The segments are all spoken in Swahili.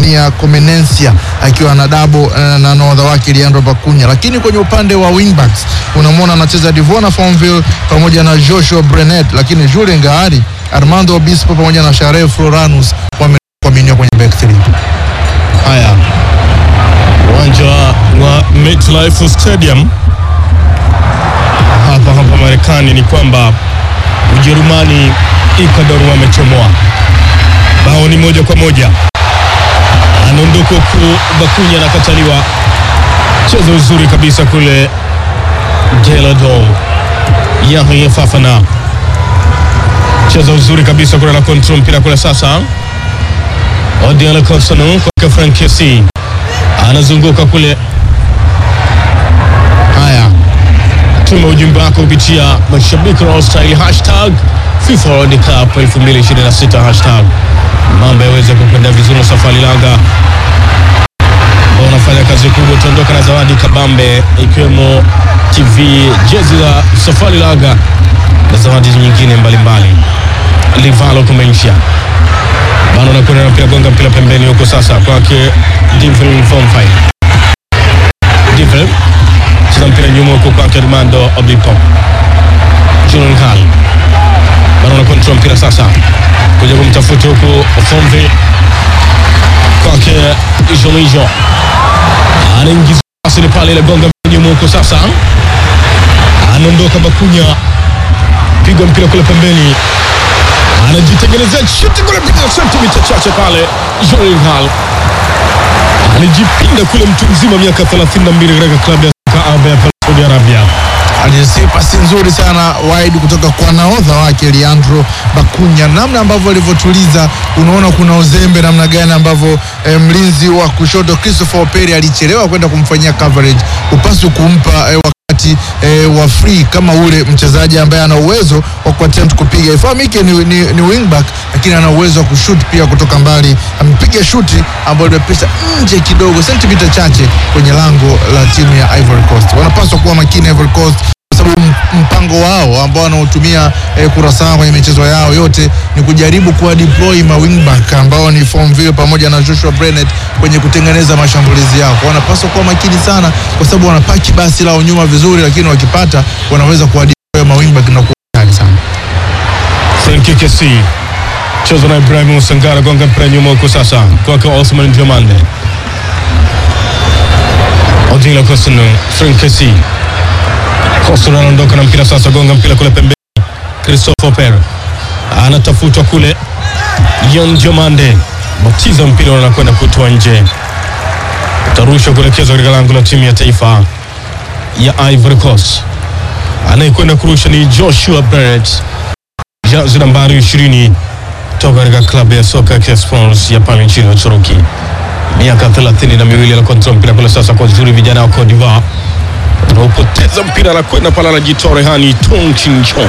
Nia Comenencia akiwa na dabo eh, na nahodha wake Leandro Bakunya, lakini kwenye upande wa wingbacks unamwona anacheza Divona Fonville pamoja na Joshua Brenet, lakini Julien Gaari, Armando Obispo pamoja na Sharel Floranus wameaminiwa kwenye back three. Haya, uwanja wa MetLife Stadium hapa hapa Marekani ni kwamba Ujerumani Ecuador wamechomoa bao ni moja kwa moja. Anaondoka huku Bakunya anakataliwa, mchezo uzuri kabisa kule Delado Yahya Fafana, mchezo uzuri kabisa kule na control mpira kule sasa Odiala Kosano kwa Frank Kesi anazunguka kule. Haya, tuma ujumbe wako kupitia mashabiki wa style hashtag FIFA World Cup 2026 hashtag mambo yaweze kukwenda vizuri na safari langa ambao unafanya kazi kubwa. Utaondoka na zawadi kabambe ikiwemo TV, jezi la safari laga na zawadi nyingine mbalimbali. Livalo Kumeisha bado anakwenda na mpira gonga mpira pembeni huko sasa kwake Divin Vonfai. Divin cheza mpira nyuma huko kwake Armando Obipo. Julian Hall bado ana control mpira sasa kuja kumtafuta huku Vonfai kwake Jolijo anaingiza pasi ile pale ile gonga mpira nyuma huko sasa anaondoka Bakunya piga mpira kule pembeni anajitengenezea shuti kule piga sentimita chache pale. Joel Hall alijipinda kule, mtu mzima miaka 32 katika klabu ya soka Alba ya Saudi Arabia. Alisi pasi nzuri sana wide kutoka kwa nahodha wake Leandro Bakunya, namna ambavyo alivyotuliza, unaona kuna uzembe namna gani ambavyo eh, mlinzi wa kushoto Christopher Operi alichelewa kwenda kumfanyia coverage, upaswi kumpa eh, wakati eh, wa free kama ule mchezaji ambaye ana uwezo wa kuattempt kupiga. Ifahamike ni, ni, ni wingback lakini ana uwezo wa kushoot pia kutoka mbali. Amepiga shuti ambayo limepita nje kidogo sentimita chache kwenye lango la timu ya Ivory Coast. Wanapaswa kuwa makini Ivory Coast kwa sababu m- mpango wao ambao wanaotumia eh, Curaçao kwenye michezo yao yote ni kujaribu kuwa deploy ma wingback ambao ni Fonville pamoja na Joshua Brenet kwenye kutengeneza mashambulizi yao. Kwa wanapaswa kuwa makini sana, kwa sababu wanapaki basi lao nyuma vizuri, lakini wakipata wanaweza kuwa deploy ma wingback na kuwa hatari sana. Frank Kesi cheza na Ibrahim Sangara, gonga mpira nyuma huko sasa kwake Osman Diomande. Odila Kosunu, Frank Kesi Kosunu anaondoka na mpira sasa, gonga mpira kule pembeni. Christopher Per anatafutwa kule, Yon Diomande batiza mpira unakwenda kutoa nje, utarushwa kuelekezwa katika lango la timu ya taifa ya Ivory Coast. Anayekwenda kurusha ni Joshua Barrett jazi nambari 20 toka katika klabu ya soka ya Sports ya pale nchini Uturuki. Miaka thelathini na miwili anakontrol mpira kule sasa kwa uzuri, vijana wa Cote d'Ivoire wanaopoteza mpira, anakwenda pale anajitoa rehani Tong Chinchon.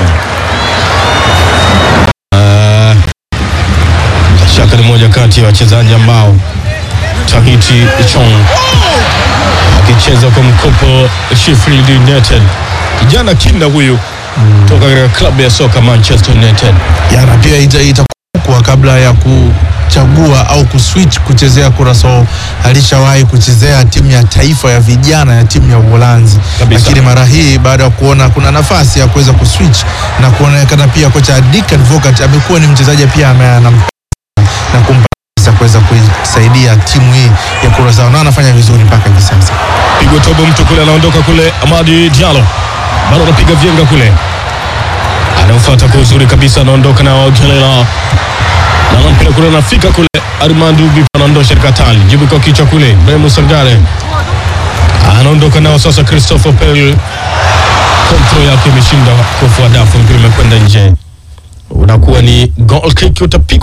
Ah, bila shaka ni moja kati ya wachezaji ambao Tahiti Chong akicheza kwa mkopo Sheffield United, kijana kinda huyu toka katika klabu ya soka Manchester United. Yana pia ita- itakumbukwa kabla ya kuchagua au kuswitch kuchezea Curaçao, alishawahi kuchezea timu ya taifa ya vijana ya timu ya Uholanzi, Kabisa. lakini mara hii baada ya kuona kuna nafasi ya kuweza kuswitch na kuonekana pia kocha Dick Advocat amekuwa ni mchezaji pia ambaye anam na kumpa nafasi ya kuweza kuisaidia timu hii ya Curaçao na anafanya vizuri mpaka hivi sasa. Pigwa tobo mtu kule, anaondoka kule. Amadi Diallo bado anapiga vyenga kule, anaofuata kwa uzuri kabisa, anaondoka na Ojelela na mpira kule, anafika kule. Armando Bipa anaondosha katali, jibu kwa kichwa kule. Bremu Sangare anaondoka nao sasa. Christopher Pel kontrol yake imeshinda kufua dafu, mpira umekwenda nje, unakuwa ni goal kick, utapigwa